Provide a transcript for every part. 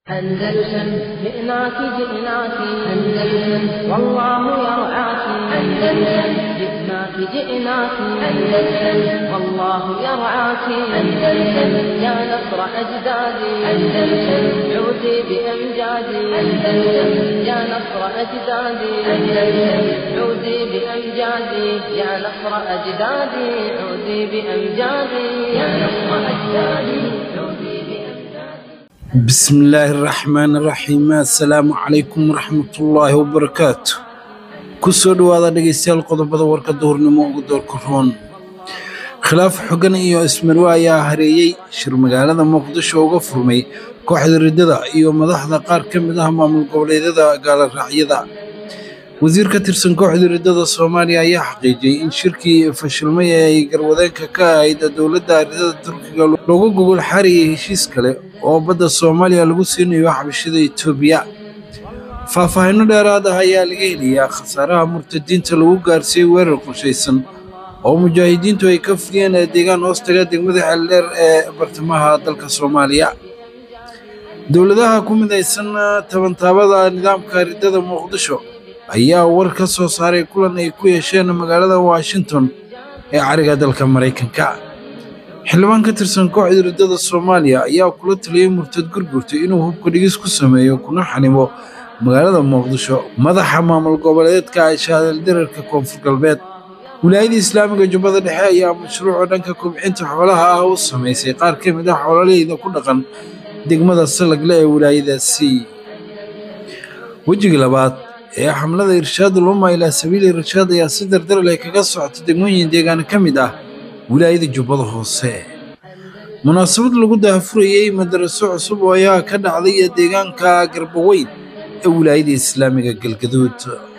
أندلسن جئناك جئناك أندلسن والله يرعاك أندلسن جئناك جئناك أندلسن والله يرعاك أندلسن يا نصر أجدادي أندلسن عودي بأمجادي أندلسن يا نصر أجدادي أندلسن عودي بأمجادي يا نصر أجدادي عودي بأمجادي يا نصر أجدادي عودي بأمجادي بسم الله الرحمن الرحيم assalaamu calaykum waraxmatullaahi wabarakaatu kusoo dhowaada dhegeystayaal qodobada warka duhurnimo ugu doorka roon khilaaf xogan iyo ismarwe ayaa hareeyey shir magaalada muqdisho uga furmay kooxda riddada iyo madaxda qaar ka mid ah maamul goboleedyada gaala raacyada wasiir ka tirsan kooxda riddada soomaaliya ayaa xaqiijiyey in shirkii fashilmay ee ay garwadeenka ka ahayd dowladda riddada turkiga loogu gogol xaariyay heshiis kale oo badda soomaaliya lagu siinayo xabashida etoobiya faahfaahinno dheeraad ah ayaa laga helayaa khasaaraha murtadiinta lagu gaarsiiyey weerar qorshaysan oo mujaahidiintu ay ka fuliyeen deegaan hoostaga degmada xeeldheer ee bartamaha dalka soomaaliya dowladaha ku midaysan tabantaabada nidaamka riddada muqdisho ayaa war ka soo saaray kulan ay ku yeesheen magaalada washington ee cariga dalka maraykanka xildhibaan ka tirsan kooxda riddada soomaaliya ayaa kula taliyey murtad gurgurta inuu hubka dhigis ku sameeyo kuna xanimo magaalada muqdisho madaxa maamul goboleedka shaadaldararka koonfur galbeed wilaayada islaamiga jubbada dhexe ayaa mashruuca dhanka kobcinta xoolaha ah u samaysay qaar ka mid ah xoololeyda ku dhaqan degmada salagle ee wilaayadaasi wejiga labaad ee xamlada irshaad uluma ilaa sabiili irshaad ayaa si dardar leh kaga socota degmooyin deegaan ka mid ah wilaayada jubbada hoose munaasabad lagu daahfurayey madaraso cusub oo ayaa ka dhacday deegaanka garbaweyn ee wilaayada islaamiga galgaduud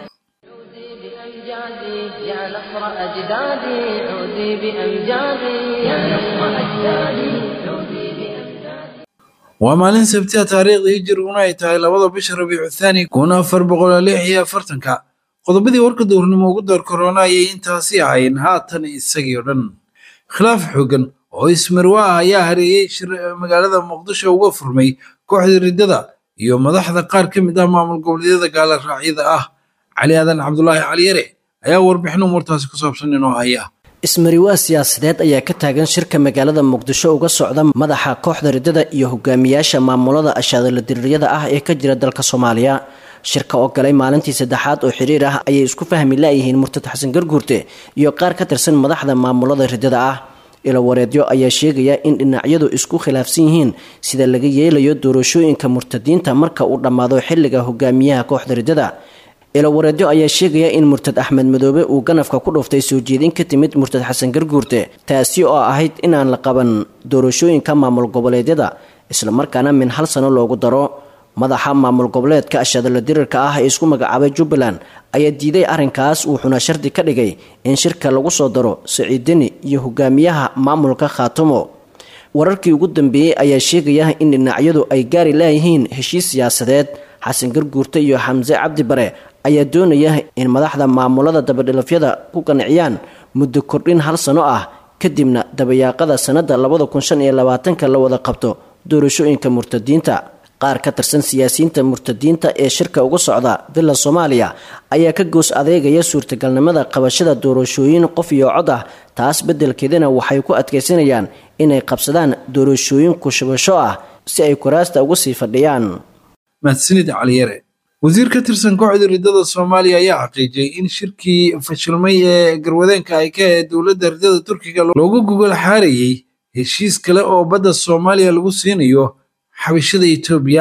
بأمجادي يا نصر أجدادي عودي بأمجادي يا نصر أجدادي عودي بأمجادي waa maalin sabtiha taariikhda hijiriguna ay tahay labada bisha rabiicu thaani kun afar boqol lix iyo afartanka qodobadii warka dowrnimo ugu door korona ayay intaasi ahayn haatan isagii oo dhan khilaaf xooggan oo ismarwe ah ayaa hareeyey shir magaalada muqdisho uga furmay kooxda riddada iyo madaxda qaar ka mid ah maamul goboleedyada gaala raacyada ah cali aadan cabdulaahi caliyare ayaa warbixin umuurtaasi ku saabsan inoo haya ismariwaa siyaasadeed ayaa ka taagan shirka magaalada muqdisho uga socda madaxa kooxda riddada iyo hogaamiyaasha maamulada ashaadala diriiryada ah ee ka jira dalka soomaaliya shirka oo galay maalintii saddexaad oo xiriir ah ayay isku fahmi laayihiin murtad xasan garguurte iyo qaar ka tirsan madaxda maamulada riddada ah ilawareedyo ayaa sheegaya in dhinacyadu isku khilaafsan yihiin sida laga yeelayo doorashooyinka murtadiinta marka uu dhammaado xilliga hogaamiyaha kooxda riddada ilawareedyo ayaa sheegaya in murtad axmed madoobe uu ganafka ku dhuftay soo jeedin ka timid murtad xasan garguurte taasi oo ahayd inaan la qaban doorashooyinka maamul goboleedyada islamarkaana min hal sano loogu daro madaxa maamul goboleedka ashadala dirirka ah ee isku magacaabay jubbaland ayaa diiday arrinkaas wuxuuna shardi ka dhigay in shirka lagu soo daro saciid deni iyo hogaamiyaha maamulka khaatumo wararkii ugu dambeeyey ayaa sheegaya in dhinacyadu ay gaari laayihiin heshiis siyaasadeed xasan garguurte iyo xamse cabdi bare ayaa doonaya in madaxda maamulada dabadhilafyada ku qanciyaan muddo kordhin hal sano ah kadibna dabayaaqada sannada labada kun shan iyo labaatanka la wada qabto doorashooyinka murtadiinta qaar ka tirsan siyaasiyiinta murtadiinta ee shirka uga socda villa soomaaliya ayaa ka goos adeegaya suurtagalnimada qabashada doorashooyin qof iyo cod ah taas beddelkeedana waxay ku adkaysanayaan inay qabsadaan doorashooyin kushubasho ah si ay kuraasta uga sii fadhiyaan mahadsanid caliyare wasiir ka tirsan kooxda riddada soomaaliya ayaa xaqiijiyey in shirkii fashilmay ee garwadeenka ay ka ahayd dowladda riddada turkiga loogu gogol xaarayey heshiis kale oo badda soomaaliya lagu siinayo xabashada etoobiya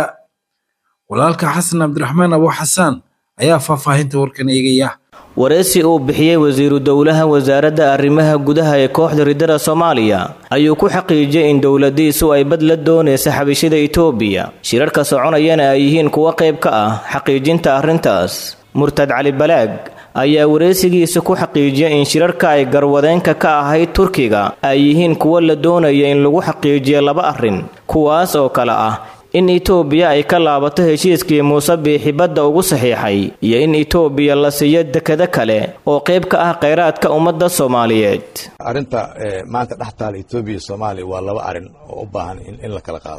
walaalka xasan cabdiraxmaan abo xasaan ayaa faahfaahinta warkan eegaya wareysi uu bixiyey wasiiru dowlaha wasaaradda arrimaha gudaha ee kooxda riddada soomaaliya ayuu ku xaqiijiyey in dowladiisu ay bad la doonaysa xabashida etoobiya shirarka soconayana ay yihiin kuwo qayb ka ah xaqiijinta arrintaas murtad cali balaag ayaa wareysigiisa ku xaqiijiyay in shirarka ay garwadeenka ka ahayd turkiga ay yihiin kuwo la doonaya in lagu xaqiijiyo laba arrin kuwaas oo kale ah in itoobiya ay ka laabato heshiiskii muuse biixi badda ugu saxiixay iyo in itoobiya la siiyo dekado kale oo qayb ka ah khayraadka ummadda soomaaliyeed arrinta maanta dhex taala etoobiya iyo soomaaliya waa laba arrin oo u baahan in la kala qaado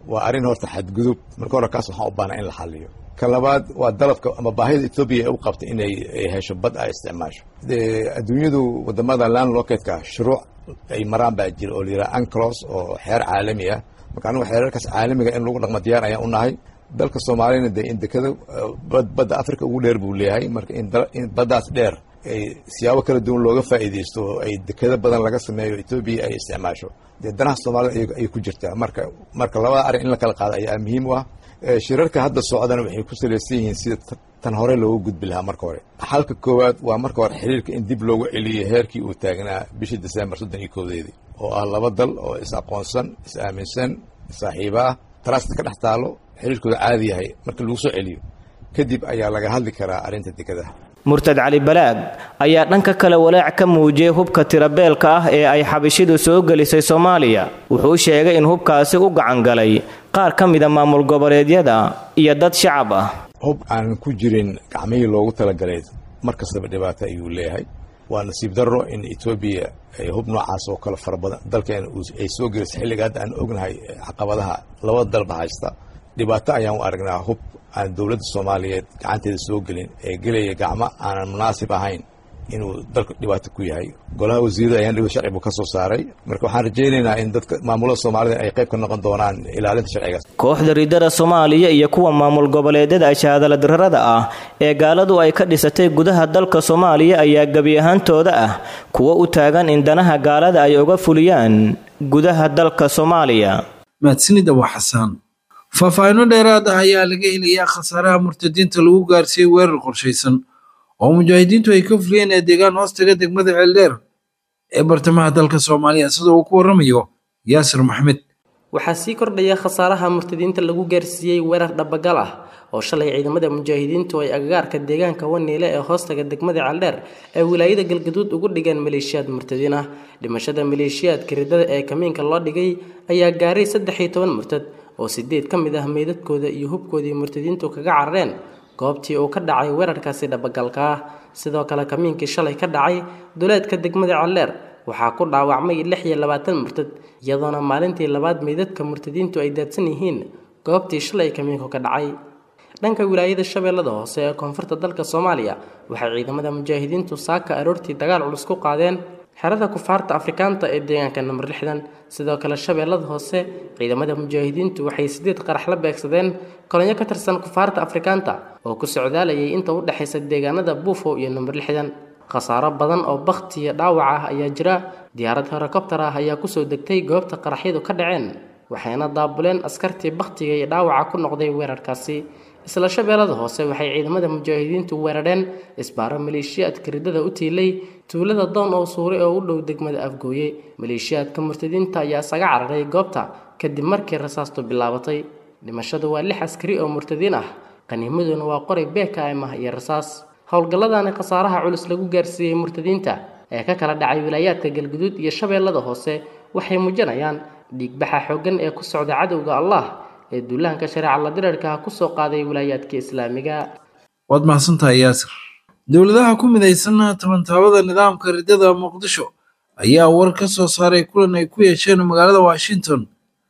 waa arrin horta xadgudub marka hore kaas waxaan u baahnaa in la xaliyo ka labaad waa dalabka ama baahida etoobiya ay u qabta inay hesho bad ay isticmaasho adduunyadu wadamada land locatka shuruuc ay maraan baa jira oo la yidhaha anclos oo xeer caalami ah marka anigu xeerarkaas caalamiga in lagu dhaqmo diyaar ayaan u nahay dalka soomaaliyana dee in dekada badda africa ugu dheer buu leeyahay marka in baddaas dheer ay siyaabo kala duwan looga faa'iidaysto oo ay dekado badan laga sameeyo etoobiya ay isticmaasho dee danaha soomaalida ayay ku jirtaa marka marka labada arrin in la kala qaado ayaa muhiim u ah shirarka hadda socdana waxay ku salaysan yihiin sida tan hore loogu gudbi lahaa marka hore xalka koowaad waa marka hore xiriirka in dib loogu celiyo heerkii uu taagnaa bishii december soddon iyo koodeedii oo ah laba dal oo is aqoonsan is aaminsan saaxiiba ah trust ka dhex taalo xiriirkooda caadi yahay marka lagu soo celiyo kadib ayaa laga hadli karaa arrinta dekadaha murtad cali balaag ayaa dhanka kale walaac ka muujiyey hubka tirabeelka ah ee ay xabishidu soo gelisay soomaaliya wuxuu sheegay in hubkaasi u gacangalay qaar ka mida maamul goboleedyada iyo dad shacab ah hub aan ku jirin gacmihii loogu talagalay mar kastaba dhibaato ayuu leeyahay waa nasiib darro in etoobiya ay hub noocaas oo kale fara badan dalkeena ay soo gelisay xilliga hadda aan ognahay caqabadaha labada dalba haysta dhibaato ayaan u aragnaa hub aan dowladda soomaaliyeed gacanteeda soo gelin ee gelaya gacmo aanan munaasib ahayn inuu dalka dhibaato ku yahay golaha wasiirada ayaan dhiba sharcibu ka soo saaray marka waxaan rajaynaynaa in dadka maamulada soomaalida ay qayb ka noqon doonaan ilaalinta sharcigaas kooxda riddada soomaaliya iyo kuwa maamul goboleedyada shahaadaladarrada ah ee gaaladu ay ka dhisatay gudaha dalka soomaaliya ayaa gebi ahaantooda ah kuwo u taagan in danaha gaalada ay uga fuliyaan gudaha dalka soomaaliya mahadsanida waa xasaan faahfaahinno dheeraad ah ayaa laga helayaa khasaaraha murtadiinta lagu gaarsiiyey weerar qorshaysan oo mujaahidiintu ay ka fuliyeen ee deegaan hoostaga degmada ceeldheer ee bartamaha dalka soomaaliya sida uu ku warramayo yaasir maxmed waxaa sii kordhaya khasaaraha murtadiinta lagu gaarsiiyey weerar dhabagal ah oo shalay ciidamada mujaahidiintu ay agagaarka deegaanka waniile ee hoostaga degmada ceeldheer ee wilaayada galgaduud ugu dhigeen maleeshiyaad murtadiin ah dhimashada maleeshiyaadka riddada ee kamiinka loo dhigay ayaa gaaray saddex iyo toban murtad oo sideed ka mid ah meydadkooda iyo hubkoodii murtadiintu kaga carareen goobtii uu ka dhacay weerarkaasi dhabagalka ah sidoo kale kamiinkii shalay ka dhacay duleedka degmada calleer waxaa ku dhaawacmay lix iyo labaatan murtad iyadoona maalintii labaad meydadka murtadiintu ay daadsan yihiin goobtii shalay kamiinku ka dhacay dhanka wilaayada shabeellada hoose ee koonfurta dalka soomaaliya waxay ciidamada mujaahidiintu saaka aroortii dagaal culus ku qaadeen xerada kufaarta afrikaanta ee deegaanka namber lixdan sidoo kale shabeellada hoose ciidamada mujaahidiintu waxay sideed qarax la beegsadeen kolonyo ka tirsan kufaarta afrikaanta oo ku socdaalayay inta u dhexaysa deegaanada buufo iyo namber lixdan khasaaro badan oo bakhti iyo dhaawac ah ayaa jira diyaarad helikobtar ah ayaa kusoo degtay goobta qaraxyadu ka dhaceen waxayna daabuleen askartii bakhtiga iyo dhaawaca ku noqday weerarkaasi isla shabeellada hoose waxay ciidamada mujaahidiintu weerareen isbaaro maleeshiyaadka riddada u tiilay tuulada doon oo suuray oo u dhow degmada afgooye maleeshiyaadka murtadiinta ayaa isaga cararay goobta kadib markii rasaastu bilaabatay dhimashadu waa lix askari oo murtadiin ah qaniimaduna waa qoray bkm ah iyo rasaas howlgalladani khasaaraha culus lagu gaarsiiyey murtadiinta ee ka kala dhacay wilaayaadka galguduud iyo shabeellada hoose waxay muujinayaan dhiigbaxa xooggan ee ku socda cadowga allah ee duulahanka shareeca la dirarka ah kusoo qaaday wilaayaadka islaamiga waad mahadsantahay yaasir dowladaha ku midaysan tabantaabada nidaamka riddada muqdisho ayaa war ka soo saaray kulan ay ku yeesheen magaalada washington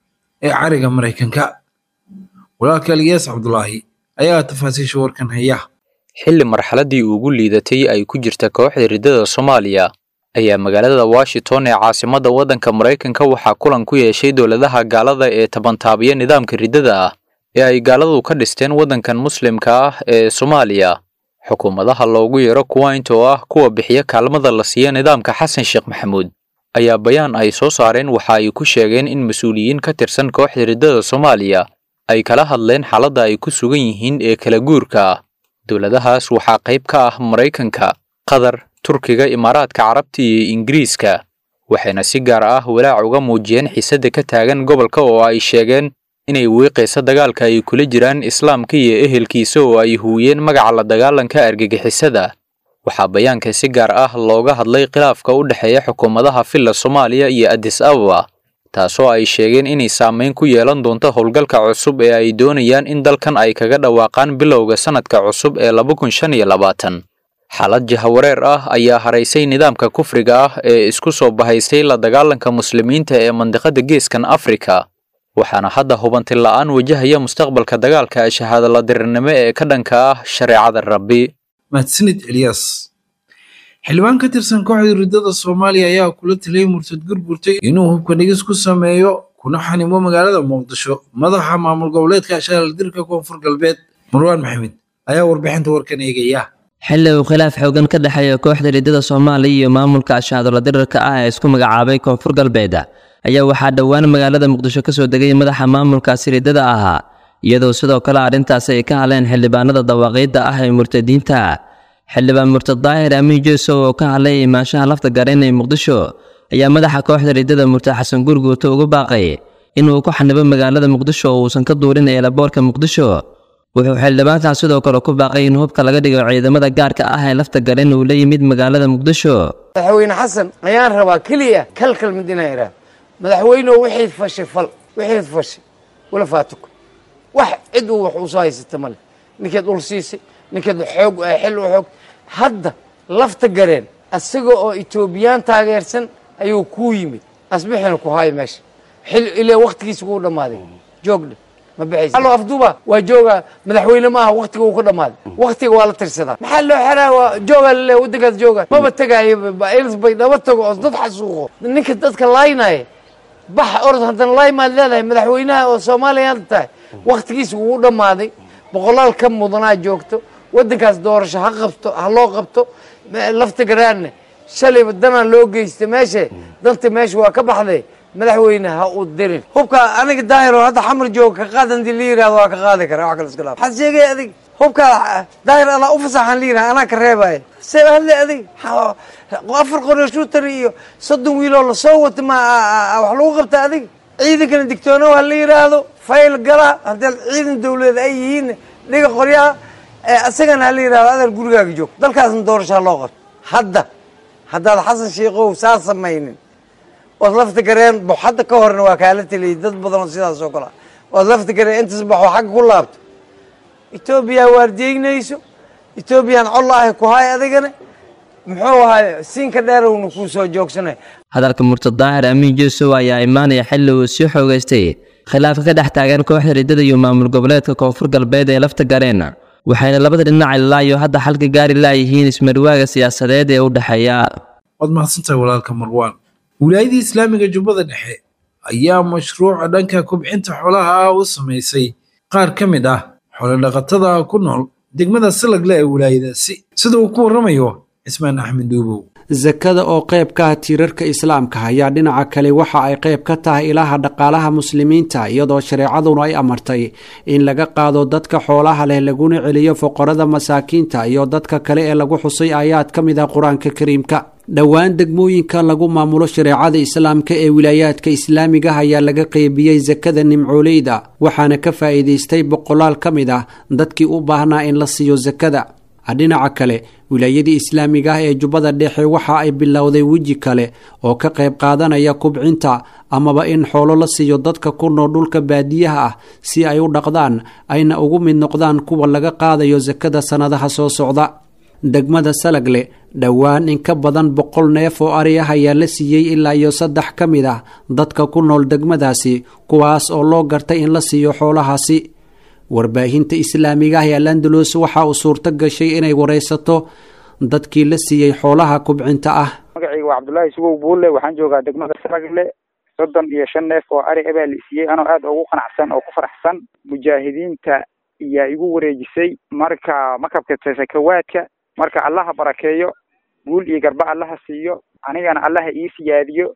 ee cariga maraykanka walaalka aliyaas cabdulaahi ayaa tafaasiisha warkan haya xilli marxaladdii ugu liidatay ay ku jirta kooxda riddada soomaaliya ayaa magaalada washington ee caasimadda waddanka maraykanka waxaa kulan ku yeeshay dowladaha gaalada ee tabantaabiya nidaamka riddada ah ee ay gaaladu ka dhisteen waddankan muslimka ah ee soomaaliya xukuumadaha loogu yeero kuwaint oo ah kuwa bixiya kaalmada la siiya nidaamka xasan sheekh maxamuud ayaa bayaan ay soo saareen waxa ay ku sheegeen in mas-uuliyiin ka tirsan kooxda riddada soomaaliya ay kala hadleen xaaladda ay ku sugan yihiin ee kala guurka ah dowladahaas waxaa qayb ka ah maraykanka qatar turkiga imaaraadka carabta iyo ingiriiska waxayna si gaar ah walaac uga muujiyeen xiisadda ka taagan gobolka oo ay sheegeen inay wiiqaysa dagaalka ay kula jiraan islaamka iyo ehelkiisa oo ay huwiyeen magaca la dagaalanka argagixisada waxaa bayaanka si gaar ah looga hadlay khilaafka u dhexeeya xukuumadaha filla soomaaliya iyo adis ababa taasoo ay sheegeen inay saameyn ku yeelan doonto howlgalka cusub ee ay doonayaan in dalkan ay kaga dhawaaqaan bilowga sanadka cusub ee laba kun shan iyo labaatan xaalad jahawareer ah ayaa haraysay nidaamka kufriga ah ee isku soo bahaysay la dagaalanka muslimiinta ee mandiqada geeskan afrika waxaana hadda hubanti la'aan wajahaya mustaqbalka dagaalka shahaadala dirirnimo ee ka dhanka ah shareecada rabbi mahadsanid eliyas xildhibaan ka tirsan kooxda riddada soomaaliya ayaa kula taliyay murtad gurgurtay inuu hubka dhigis ku sameeyo kuna xanimo magaalada muqdisho madaxa maamul goboleedka shahaadala dirka koonfur galbeed marwaan maxamed ayaa warbixinta warkan eegaya xilli uu khilaaf xoogan ka dhexeeya kooxda riddada soomaaliya iyo maamulka ashaadola dirirka ah ee isku magacaabay koonfur galbeed ayaa waxaa dhowaan magaalada muqdisho ka soo degay madaxa maamulkaasi riddada ahaa iyadoo sidoo kale arrintaasi ay ka hadleen xildhibaanada dawaaqiidda ah ee murtadiinta xildhibaan murtad daahir amiin jeesow oo ka hadlay imaanshaha lafta gareen ee muqdisho ayaa madaxa kooxda riddada murtad xasan gurguuto uga baaqay inuu ku xanibo magaalada muqdisho oo uusan ka duulin eelaboorka muqdisho wuxuu xildhibaankaas sidoo kale ku baaqay in hubka laga dhigo ciidamada gaarka ah ee lafta garen uu la yimid magaalada muqdisho madaxweyne xasan ayaan rabaa keliya kalkal mid inaan idhaah madaxweyneoo wixii fashay fal wixii fashay wala faatuko wax cid uu wax usoo haysata male ninkeed dhul siisay ninkeed xoog xil u xoog hadda lafta gareen isaga oo etoobiyaan taageersan ayuu kuu yimid asbixina ku haayo meesha xil ilaa waktigiisa kuu dhammaaday joogdhe ma baxaysa allo afduuba waa jooga madaxweyne maaha waktiga uu ka dhammaaday waktiga waa la tirsadaa maxaa loo xeraa waa jooga lale waddankaas jooga maba tegaayo ils bay dhaba tago oo dad xasuuqo ninka dadka laaynaya bax orod haddana laay maad leedahay madaxweynaha oo soomaaliya hadda tahay waktigiisa wuu dhammaaday boqolaal ka mudanaa joogto waddankaas doorasho ha qabto ha loo qabto lafta garaanne shalayba danaa loo geysta meeshe danta meesha waa ka baxday madaxweyne ha u dirin hubka aniga daahiro hadda xamar jooga ka qaad hadii la yirahdo waa ka qaadi kara wax kale iska dhaaf waxaad sheegay adig hubka daahir allah u fasaxan la yiraha anaa ka reebaya see hadle adig afar qori shooter iyo soddon wiiloo lasoo wata ma wax lagu qabta adig ciidankana digtoonow ha la yiraahdo fayl gala haddii ciidan dawladeed ay yihiin dhiga qoryaha isagana ha la yirahdo adeer gurigaaga joog dalkaasna doorasho ha loo qabto hadda haddaad xasan sheikow saa samaynin ood lafta gareen baxo hadda ka horna waa kaala teliyay dad badan oo sidaas oo kale ood lafta gareen intaas baxo xagga ku laabto etoobiya waardiyeynayso etoobiyaan col ahay ku hay adigana muxuu ahay siinka dheerowna kuu soo joogsanay hadalka murtad daahir amiin jeesow ayaa imaanaya xilli uu sii xoogaystay khilaafka ka dhex taagan kooxda riddada iyo maamul goboleedka koonfur galbeed ee lafta gareen waxayna labada dhinac ilaayo hadda xalka gaari laayihiin ismarwaaga siyaasadeed ee u dhexeeya waad mahadsantahay walaalka marwaan wilaayadii islaamiga jubbada dhexe ayaa mashruuca dhanka kobcinta xoolaha ah u samaysay qaar ka mid ah xoolodhaqatada ku nool degmada salagle ee wilaayadaasi sida uu ku warramayo cismaan axmed duubow sakada oo qayb ka ah tiirarka islaamka ayaa dhinaca kale waxa ay qayb ka tahay ilaha dhaqaalaha muslimiinta iyadoo shareecaduna ay amartay in laga qaado dadka xoolaha leh laguna celiyo foqorada masaakiinta iyo dadka kale ee lagu xusay aayaad ka mid ah qur-aanka kariimka dhowaan degmooyinka lagu maamulo shareecada islaamka ee wilaayaadka islaamiga ayaa laga qeybiyey sakada nimcooleyda waxaana ka faa'iidaystay boqolaal ka mid ah dadkii u baahnaa in la siiyo sakada dhinaca kale wilaayadii islaamiga ah ee jubbada dhexe waxa ay bilowday weji kale oo ka qayb qaadanaya kubcinta amaba in xoolo la siiyo dadka ku nool dhulka baadiyaha ah si ay u dhaqdaan ayna ugu mid noqdaan kuwa laga qaadayo sakada sannadaha soo socda degmada salagle dhowaan in ka badan boqol neef oo ari ah ayaa la siiyey ilaa iyo saddex ka mid ah dadka ku nool degmadaasi kuwaas oo loo gartay in la siiyo xoolahaasi warbaahinta islaamiga ah ee alandalos waxa uu suurto gashay inay waraysato dadkii la siiyey xoolaha kubcinta ah magacayga waa cabdullaahi sugow buulle waxaan joogaa degmada salagle soddon iyo shan neef oo ari abaa la siiyey anoo aada ugu qanacsan oo ku faraxsan mujaahidiinta ayaa igu wareejisay marka makabka sakawaadka marka allaha barakeeyo guul iyo garba allaha siiyo anigana allaha ii siyaadiyo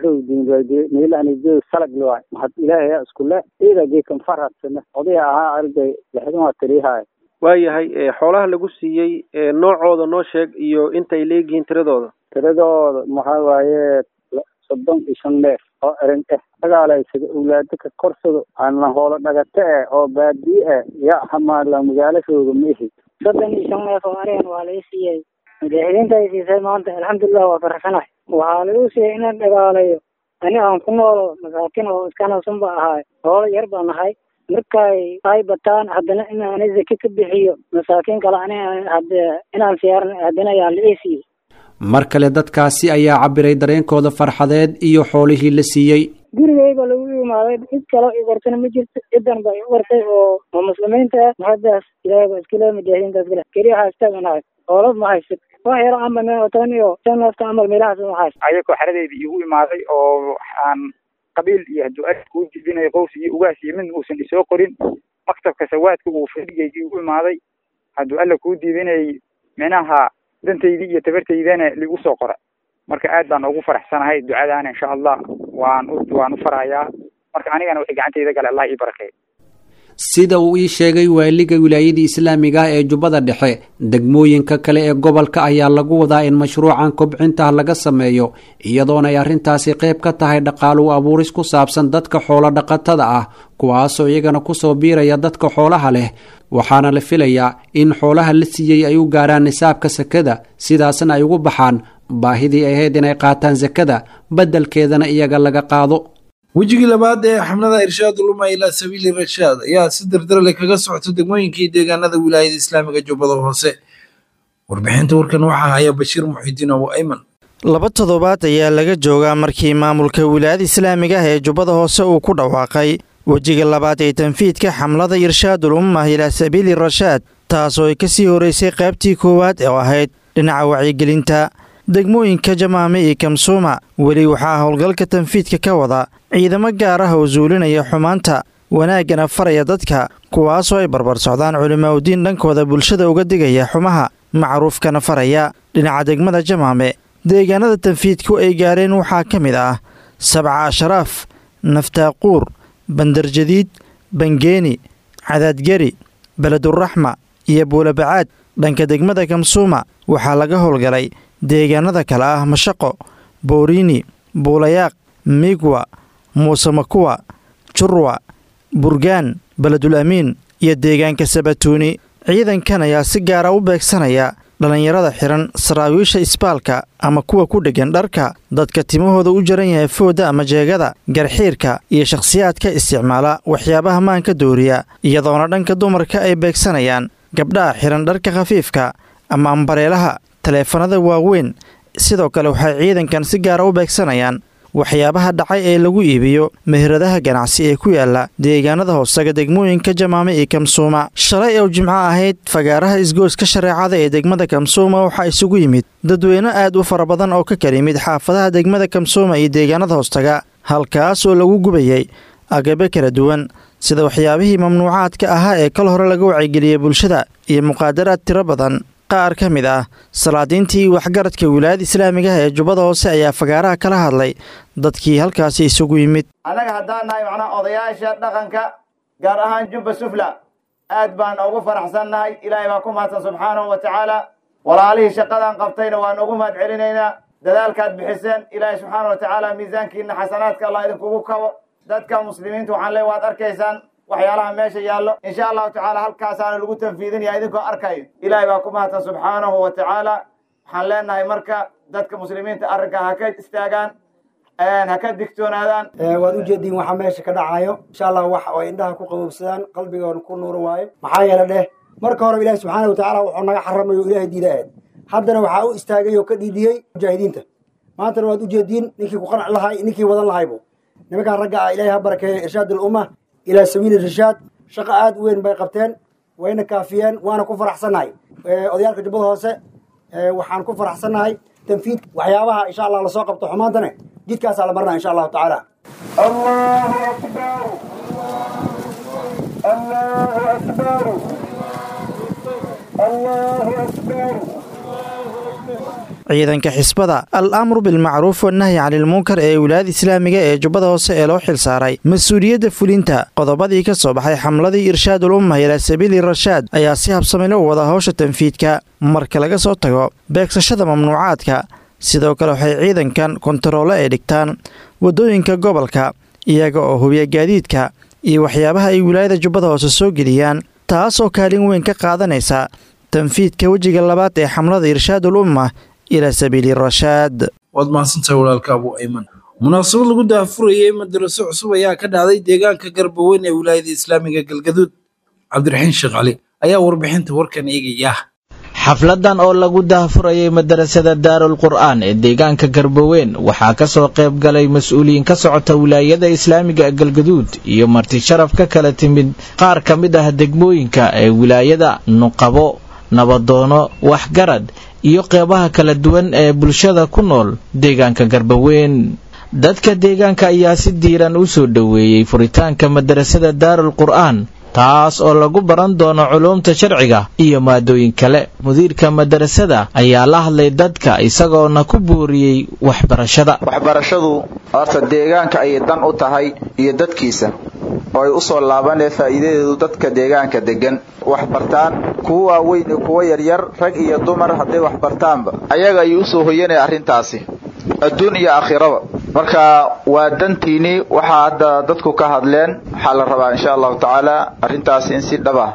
baxowdinmeelanijeed salag loay maxad ilaahay iskule iidageekan faradsana odaya ahaa arday lixdan waa tiriyahay waayahay xoolaha lagu siiyey noocooda noo sheeg iyo intay leegihiin tiradooda tiradooda maxaa waaye soddon iyo shan neef oo erin eh dagaalaysada awlaado ka korsado ana hoolo dhagate eh oo baadiye eh ya hamaala magaalashooda ma ihi soddon iyo shan neef oo arigan waa lai siiyey mujaahidiinta ay siisay maanta alxamdulilah waa faraxsanahay waxaa lagu siiyey inaan dhagaalayo ani aan ku noolo masaakiin oo iskanawsan ba ahaay hoolo yar baan ahay markay ay bataan haddana inaan zaki ka bixiyo masaakiin kale ani hade inaan siyaaran haddana ayaa la ii siiyey mar kale dadkaasi ayaa cabiray dareenkooda farxadeed iyo xoolihii la siiyey gurigeyba lagu imaaday cid kaloo i qortana ma jirto cidan ba i qortay oo oo muslimiinta ah mahaddaas ilaahay baa iskale mujaahidiintaas kale keliya haastaganahay oolad ma haysid wax yaro camal meel oo toban iyo shan nafta camal meelahaas ma hayst ayagoo xeradeydii igu imaaday oo aan qabiil iyo hadduu ari kuu jibinayo qows iyo ugaas iyo mid uusan isoo qorin maktabka sawaadka uu fadhigayga igu imaaday hadduu alla kuu diidinayay micnaha dantaydii iyo tabartaydana ligu soo qora marka aad baan ugu faraxsanahay ducadaana insha allah waan u waan u farahayaa marka anigana wixii gacantayda gale allah ii barakeeyo sida uu ii sheegay waaliga wilaayadii islaamiga ah ee jubbada dhexe degmooyinka kale ee gobolka ayaa lagu wadaa in mashruucan kobcinta laga sameeyo iyadoona ay arrintaasi qayb ka tahay dhaqaalu abuuris ku saabsan dadka xoolo dhaqatada ah kuwaasoo iyagana kusoo biiraya dadka xoolaha leh waxaana la filayaa in xoolaha la siiyey ay u gaarhaan nisaabka sakada sidaasna ay ugu baxaan baahidii ahayd inay qaataan sakada beddelkeedana iyaga laga qaado wejigii labaad ee xamlada irshaad uluma ilaa sabiili rashaad ayaa si dardarle kaga socota degmooyinkii deegaanada wilaayada islaamiga jubbada hoose warbixinta warkan waxaa haya bashiir muxidiin abu ayman laba toddobaad ayaa laga joogaa markii maamulka wilaayada islaamiga ah ee jubbada hoose uu ku dhawaaqay wejiga labaad ee tanfiidka xamlada irshaadul ummah ilaa sabiili rashaad taasoo ay ka sii horeysay qaybtii koowaad oo ahayd dhinaca wacyigelinta degmooyinka jamaame iyo kamsuuma weli waxaa howlgalka tanfiidka ka wada ciidamo gaar ah oo suulinaya xumaanta wanaaggana faraya dadka kuwaasoo ay barbar socdaan culimaauddiin dhankooda bulshada uga digaya xumaha macruufkana faraya dhinaca degmada jamaame deegaanada tanfiidku ay gaareen waxaa ka mid ah sabca ashraaf naftaaquur bandarjadiid bangeeni cadaadgeri beleduraxma iyo buulabacaad dhanka degmada kamsuuma waxaa laga howlgalay deegaanada kale ah mashaqo booriini buulayaaq migwa muuse makuwa jurwa burgaan beledul amiin iyo deegaanka sabatuuni ciidankan ayaa si gaara u beegsanaya dhallinyarada xihan saraawiisha isbaalka ama kuwa ku dheggan dharka dadka timahooda u jaran yahay foodda ama jeegada garxiirka iyo shakhsiyaadka isticmaala waxyaabaha maanka dooriya iyadoona dhanka dumarka ay beegsanayaan gabdhaha xihan dharka khafiifka ama ambareelaha taleefanada waaweyn sidoo kale waxay ciidankan si gaara u beegsanayaan waxyaabaha dhacay ee lagu iibiyo meheradaha ganacsi ee ku yaala deegaanada hoosaga degmooyinka jamaame iyo kamsuuma shalay oo jimco ahayd fagaaraha isgooska shareecada ee degmada kamsuuma waxaa isugu yimid dadweyne aad u fara badan oo ka kala yimid xaafadaha degmada kamsuuma iyo deegaanada hoostaga halkaas oo lagu gubayay agabe kala duwan sida waxyaabihii mamnuucaadka ahaa ee kal hore laga wacyigeliyey bulshada iyo muqaadaraad tiro badan qaar ka mid ah salaadiintii waxgaradka wilaayada islaamiga ah ee jubbada hoose ayaa fagaaraha kala hadlay dadkii halkaasi isugu yimid annaga haddaan nahay macnaha odayaasha dhaqanka gaar ahaan jubba sufla aad baan ugu faraxsannahay ilaahay baa ku mahadsan subxaanahu wa tacaala walaalihii shaqadan qabtayna waan ugu mahad celinaynaa dadaalkaad bixiseen ilaahay subxaana wa tacaala miisaankiina xasanaadka allah idinkugu kabo dadka muslimiinta waxaan leey waad arkaysaan waxyaalaha meesha yaallo insha allahu tacaala halkaasaana lagu tanfiidinaya idinkoo arkayo ilaahay baa ku mahadsan subxaanahu wa tacaala waxaan leenahay marka dadka muslimiinta arrinka ha ka istaagaan ha ka digtoonaadaan waad ujeediin waxaa meesha ka dhacayo insha allah wax ay indhaha ku qabowsadaan qalbigoona ku nuura waayo maxaa yeele dheh marka horeba ilahi subxaana wa tacaala wuxuu naga xaramayo o ilahay diida ahayd haddana waxaa u istaagay oo ka dhiidiyey mujaahidiinta maantana waad ujeediin ninkii ku qanci lahay ninkii wadan lahaybu nimankaan ragga ah ilahay ha barakeeyo irshaad alumma ilaa sabiili rashaad shaqo aad u weyn bay qabteen wayna kaafiyeen waana ku faraxsannahay odayaalka jubbada hoose waxaan ku faraxsannahay tanfiid waxyaabaha insha allah lasoo qabto xumaantane jidkaasaa la marnaa insha allahu tacaala allahu akbar allahu akbar allahu akbar ciidanka xisbada al amru bilmacruuf wanahyi canilmunkar ee wilaayada islaamiga ee jubbada hoose ee loo xil saaray mas-uuliyadda fulinta qodobadii ka soo baxay xamladii irshaadul ummah ilaa sabiili rashaad ayaa si habsamilo u wada howsha tanfiidka marka laga soo tago beegsashada mamnuucaadka sidoo kale waxay ciidankan kontaroole ay dhigtaan waddooyinka gobolka iyaga oo hubiya gaadiidka iyo waxyaabaha ay wilaayada jubbada hoose soo geliyaan taas oo kaalin weyn ka qaadanaysa tanfiidka wejiga labaad ee xamlada irshaadul ummah ilaa sabiili rashaad waad mahadsantahay walaalka abu ayman munaasabad lagu daahfurayay madaraso cusub ayaa ka dhacday deegaanka garbaweyn ee wilaayada islaamiga galgaduud cabdiraxiin sheekh cali ayaa warbixinta warkan eegaya xafladan oo lagu daahfurayay madarasada daarul qur'aan ee deegaanka garboweyn waxaa ka soo qayb galay mas-uuliyiin ka socota wilaayada islaamiga galgaduud iyo marti sharaf ka kala timid qaar ka mid ah degmooyinka ee wilaayada nuqabo nabadoono waxgarad iyo qeybaha kala duwan ee bulshada ku nool deegaanka garboweyn dadka deegaanka ayaa si diiran u soo dhoweeyey furitaanka madarasada daarul qur'aan taas oo lagu baran doono culuumta sharciga iyo maadooyin kale mudiirka madarasada ayaa la hadlay dadka isagoona ku buuriyey waxbarashada waxbarashadu horta deegaanka ayay dan u tahay iyo dadkiisa oo ay u soo laabanee faa'iidadeedu dadka deegaanka deggan wax bartaan kuwa waaweyn iyo kuwa yaryar rag iyo dumar hadday wax bartaanba ayaga ayuu u soo hoyanaya arrintaasi adduun iyo aakhiraba marka waa dantiinii waxaa hadda dadku ka hadleen waxaa la rabaa insha allahu tacaala arrintaas in si dhaba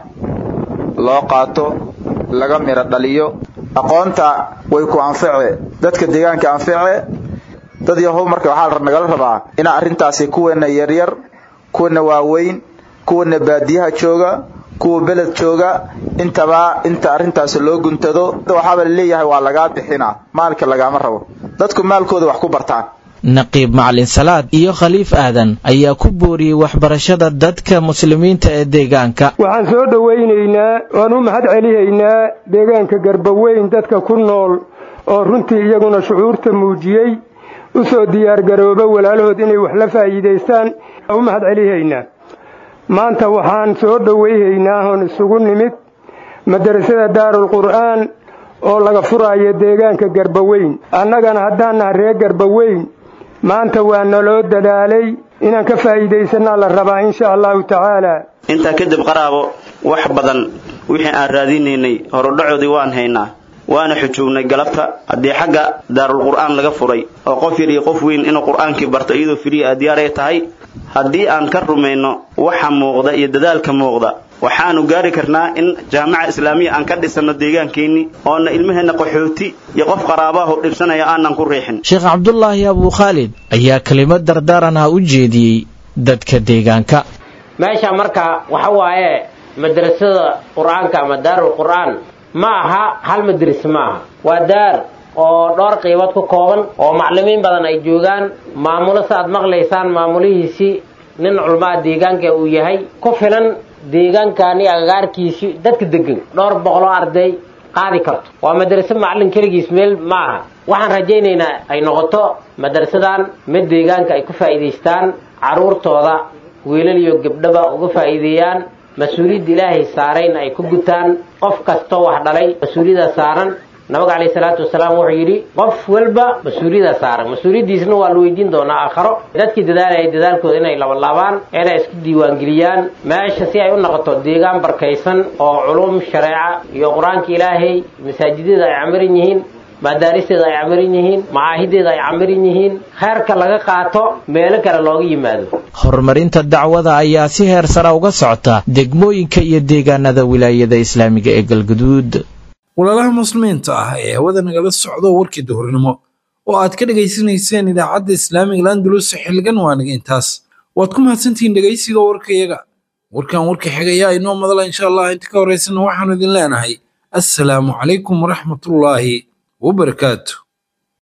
loo qaato laga miro dhaliyo aqoonta way ku anface dadka deegaanka anface dad yahow marka waxaa nagala rabaa inaa arrintaasi kuweena yaryar kuwana waaweyn kuwana baadiyaha jooga kuwa beled jooga intaba inta arrintaasi loo guntado waxaaba laleeyahay waa lagaa bixinaa maalka lagaama rabo dadku maalkooda wax ku bartaan naqiib macalin salaad iyo khaliif aadan ayaa ku booriyey waxbarashada dadka muslimiinta ee deegaanka waxaan soo dhowaynaynaa waan u mahad celihaynaa deegaanka garbaweyn dadka ku nool oo runtii iyaguna shucuurta muujiyey u soo diyaargarooba walaalahood inay wax la faa'iidaystaan u mahad celihaynaa maanta waxaan soo dhowayhaynaa oon isugu nimid madarasada daarul qur'aan oo laga furaayo deegaanka garbaweyn annagana haddaan naha reer garbaweyn maanta waa naloo dadaalay inaan ka faa'iidaysanaa la rabaa insha allahu tacaala intaa kadib qaraabo wax badan wixii aan raadinaynay horudhacoodii waan haynaa waana xujuubnay galabta haddii xagga daarul qur'aan laga furay oo qof yar iyo qof weyn inuu qur'aankii barto iyadoo firiya aad diyaar ay tahay haddii aan ka rumayno waxa muuqda iyo dadaalka muuqda waxaanu gaari karnaa in jaamaca islaamiya aan ka dhisanno deegaankeenni oona ilmaheenna qaxooti iyo qof qaraabahu dhibsanaya aanan ku riixin sheekh cabdulaahi abuu khaalid ayaa kelimad dardaaran ah u jeediyey dadka deegaanka meesha marka waxa waaye madrasada qur-aanka ama daarul qur'aan ma aha hal madris ma aha waa daar oo dhowr qiibood ku kooban oo maclimiin badan ay joogaan maamulo saaad maqlaysaan maamulihiisii nin culmaa deegaanka uu yahay ku filan deegaankaani agagaarkiisii dadka degan dhowr boqoloo arday qaadi karto waa madraso macallin keligiis meel ma aha waxaan rajaynaynaa ay noqoto madrasadan mid deegaanka ay ku faa'iidaystaan carruurtooda wiilal iyo gabdhaba uga faa'iideeyaan mas-uuliyadda ilaahay saarayn ay ku gutaan qof kastoo wax dhalay mas-uuliyadda saaran nabiga calayhi salaatu wasalaam wuxuu yidhi qof walba mas-uuliyadda saaran mas-uuliyaddiisna waa la weydiin doonaa aakharo dadkii dadaalaya dadaalkooda inay labalaabaan inay isku diiwaangeliyaan meesha si ay u noqoto deegaan barkaysan oo culum shareeca iyo qur-aanka ilaahay masaajidyada ay camiran yihiin madaaristeeda ay camiran yihiin macaahideeda ay camiran yihiin kheyrka laga qaato meelo kale looga yimaado horumarinta dacwada ayaa si heer sara uga socota degmooyinka iyo deegaanada wilaayada islaamiga ee galguduud walaalaha muslimiinta ah ee hawada nagala socdo warkii duhurnimo oo aad ka dhegaysanayseen idaacadda islaamiga landulus xilligan waaniga intaas waad ku mahadsantihiin dhegaysiga warkayaga warkan warka xigayaa inoo madala insha allah inta ka horeysana waxaanu idin leenahay assalaamu calaykum waraxmatullaahi wabarakaatu